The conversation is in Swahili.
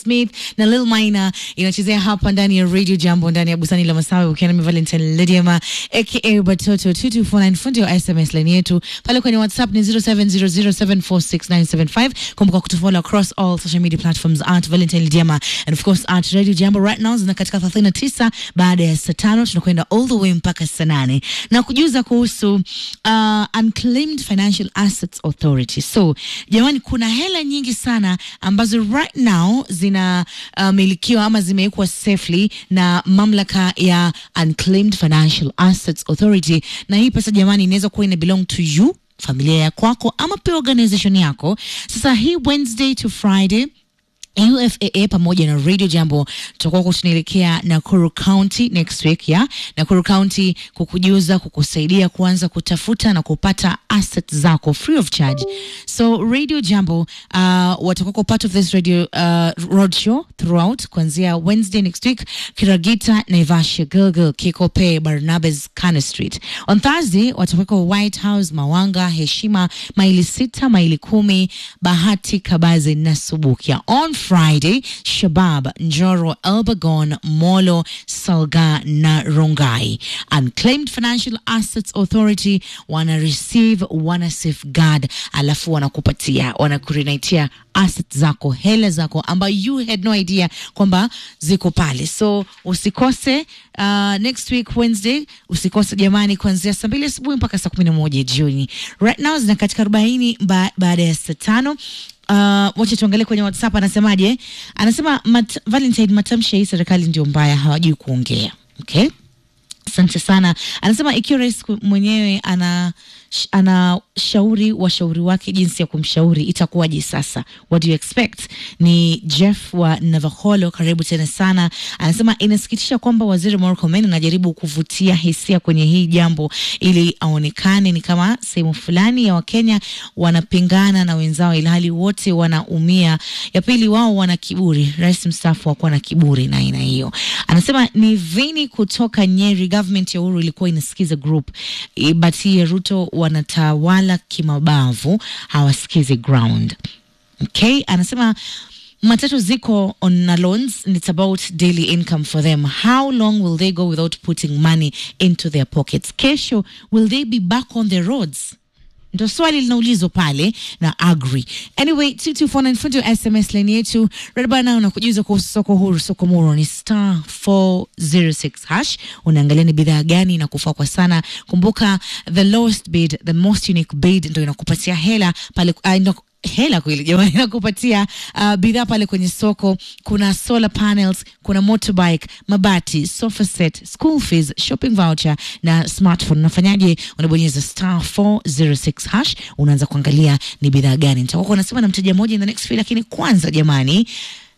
Smith na Lil Minor inachezea hapa ndani ya Radio Jambo ndani ya Busani la Masawi ukiwa na Valentine Lydiama aka Batoto 2249 fundi wa SMS line yetu pale kwenye WhatsApp ni 0700746975 kumbuka kutufollow across all social media platforms at Valentine Lydiama and of course at Radio Jambo right now zina katika 39 baada ya saa tano tunakwenda all the way mpaka saa nane na kujuza kuhusu uh, Unclaimed Financial Assets Authority. So jamani, kuna hela nyingi sana ambazo right now zina uh, milikiwa ama zimewekwa safely na mamlaka ya Unclaimed Financial Assets Authority, na hii pesa jamani inaweza kuwa ina belong to you familia ya kwako ama pia organization yako. Sasa hii Wednesday to Friday UFAA pamoja na Radio Jambo tutakuwa tunaelekea Nakuru County next week ya Nakuru County kukujuza, kukusaidia kuanza kutafuta na kupata assets zako free of charge. So Radio Jambo uh, watakuwa part of this radio uh, road show throughout kuanzia Wednesday next week Kiragita, Naivasha, Gilgil, Kikope, Barnabas, Kana Street. On Thursday watakuwa White House, Mawanga, Heshima, maili sita, maili kumi, Bahati, Kabazi na Subukia. On Friday, Shabab, Njoro, Elbagon, Molo, Salga na Rongai. Unclaimed Financial Assets Authority wana receive, wana safeguard, alafu wanakupatia, wanakurinaitia assets zako, hela zako ambayo you had no idea kwamba ziko pale. So usikose uh, next week Wednesday, usikose jamani, kuanzia saa mbili asubuhi mpaka saa kumi na moja jioni. Right now zina katika arobaini ba baada ya saa tano. Uh, wacha tuangalie kwenye WhatsApp anasemaje. Anasema mat Valentine, matamshi ya hii serikali ndio mbaya, hawajui kuongea. Okay, asante sana. Anasema ikiwa rais mwenyewe ana anashauri washauri wake jinsi ya kumshauri itakuwaje sasa? What do you expect? Ni Jeff wa Navaholo, karibu tena sana. Anasema inasikitisha kwamba waziri Murkomen anajaribu kuvutia hisia kwenye hii jambo ili aonekane ni kama sehemu fulani ya Wakenya wanapingana na wenzao, ilhali wote wanaumia. Ya pili, wao wana kiburi. Rais mstaafu hakuwa na kiburi na aina hiyo. Anasema ni Vini kutoka Nyeri, government ya Uhuru ilikuwa inasikiza group but hii ya Ruto wanatawala kimabavu, hawasikizi ground. Okay, anasema matatu ziko on loans and it's about daily income for them. How long will they go without putting money into their pockets? Kesho will they be back on the roads? Ndo swali linaulizwa pale na Agri. Anyway, 2249 fundi wa SMS line yetu radbana unakujuza kuhusu soko huru. Soko muro ni star 406 hash. Unaangalia ni bidhaa gani inakufaa kwa sana. Kumbuka the lowest bid, the most unique bid ndo inakupatia hela pale uh, ndo hela kweli jamani, nakupatia uh, bidhaa pale kwenye soko. Kuna solar panels, kuna motorbike, mabati, sofa set, school fees, shopping voucher na smartphone. Unafanyaje? Unabonyeza star 406 hash, unaanza kuangalia ni bidhaa gani. Nitakuwa nasema na mteja mmoja in the next few, lakini kwanza jamani